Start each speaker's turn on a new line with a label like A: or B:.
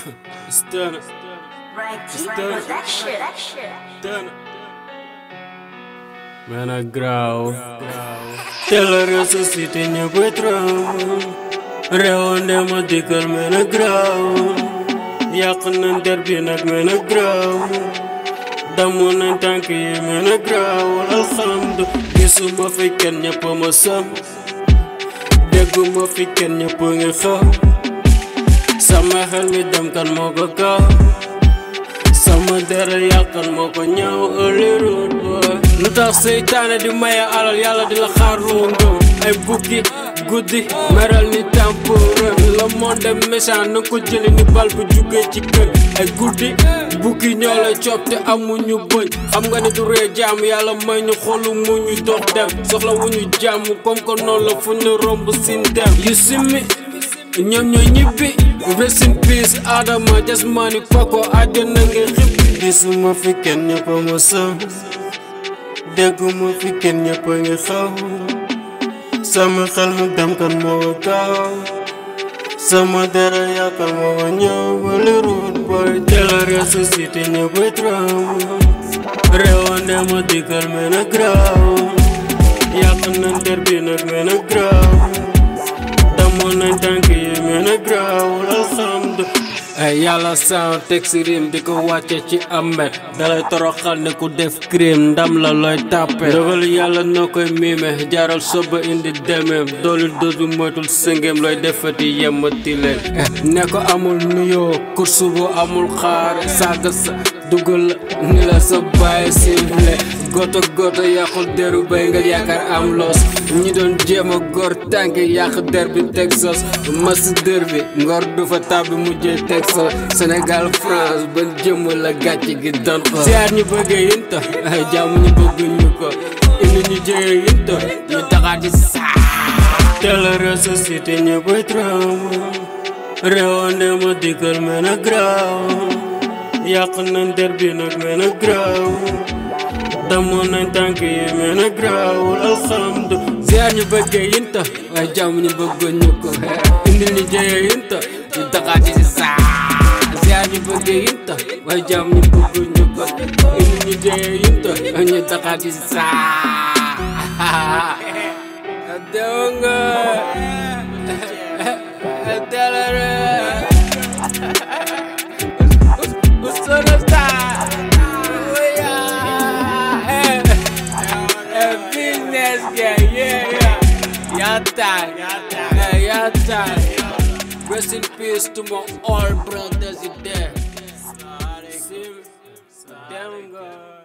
A: Stunner. Stunner. Stunner. Man, I growl. Tell her ressuscité ñëpp traw. Rewande ma dikkal man a growl. Yàq nañ der bi nag man a growl. Damu nañ tànk yi man a growl. Alhamdu gisuma fi kenn ñëpp ma sam. Dégguma fi kenn ñëpp ngi xam. Sama xel mi dem kan moo ko kaw. sama dara yàqal moo ko ñaaw ëllëroon boy lu tax seytaane di maye alal yàlla di la xaar loo ngëm ay bukki guddi meral ni temporaire le monde méchant na ko jëli ni bal bu jugee ci kër ay guddi bukki ñoo la coob te amuñu bëñ xam nga ni du ree jàmm yàlla may ñu xolu mu ñu dox dem soxla wu ñu jàmm comme que noonu la fu ñu romb sin dem yu simmi ñoom ñooy ñibbi rest in peace Adama jasmani koko àjjana nga xibbi gisuma fi kenn ñëpp a ma sam dégguma fi kenn ñëpp a ngi xaw sama xel mu dem kan moo ko kaaw sama dara yaakaar moo ko ñëw wala ruut booy teel a ressuscité ñëpp a traw réewande ma dikkal mel na graaw yàq nañ der bi nag mel na graaw damoon nañ tànk yi mel na graawul alhamdu ay yàlla san teg si rim di ko wàcce ci amet dalay toroxal ne ku def crime ndam la looy tàppe dogal yàlla noo koy miime jaaral soba indi demeem doolu doodu moytul sëngeem looy defati yemmati leen ne ko amul nuyoo kursu bu amul xaar saaga sa dugal ni la sa bàyyi sifle goto goto yàqul deru bay nga yaakaar am loos ñi doon jéem a góor tànk yàq der bi Texas mas dër bi ngor du fa tàbbi mujjee Texas Sénégal France ban jëmm la gàcc gi doon ko ziar ñu bëggee yinta ay jàmm ñu bëgg ñu ko indi ñu jege yinta ñu taxaat ci saa teel a ressuscité ñu bëy tram réewande ma dikkal mel na graaw yàq nañ der bi nag mel na graaw damoon nañ tànk yi mel na graawul alhamdu ziar ñu bëggee yinta waaye jàmm ñu bëggoon ñu ko indi ñu jëyee yinta ñu taxaati si saa ziar ñu bëggee yinta waaye jàmm ñu bëggoon ñu ko indi ñu jëyee yinta ñu taxaati si saa adonga telere usona star business guy, yeah, yeah. Yata, yata, yata. Rest in peace to my all brothers in there. See, damn God.